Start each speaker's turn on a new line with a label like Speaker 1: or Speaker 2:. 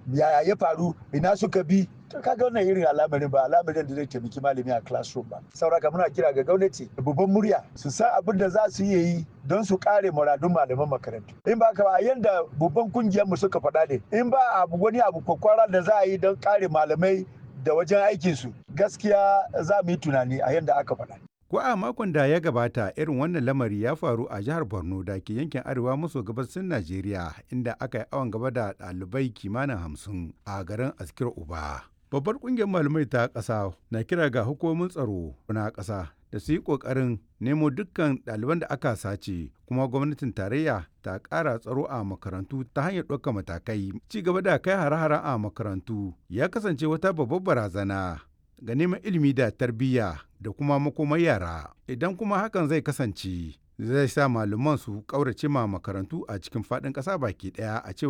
Speaker 1: yaya ya faru ina suka bi to kaga wannan irin al'amarin ba al'amarin da zai taimaki malami a classroom ba sauraka muna kira ga gwamnati da babban murya su san abin da za su iya yi don su kare muradun malaman makarantu in ba ka ba yanda babban kungiyar mu suka faɗa ne in ba abu wani abu kwakwara da za a yi don kare malamai da wajen aikinsu gaskiya za mu yi tunani a yanda aka faɗa
Speaker 2: Ko a makon da ya gabata irin wannan lamari ya faru a jihar Borno da ke yankin arewa maso gabasin Najeriya inda aka yi awon gaba da ɗalibai kimanin hamsin a garin Askir Uba. Babbar ƙungiyar malamai ta ƙasa na kira ga hukumomin tsaro na ƙasa da su yi ƙoƙarin nemo dukkan ɗaliban da aka sace kuma gwamnatin tarayya ta ƙara tsaro a makarantu ta hanyar ɗaukar matakai. Ci gaba da kai hare-haren a makarantu ya kasance wata babbar barazana ga neman ilimi da tarbiyya da kuma makomar yara idan kuma hakan zai kasance zai sa malaman su ƙaurace ma makarantu a cikin faɗin ƙasa baki ɗaya a cewa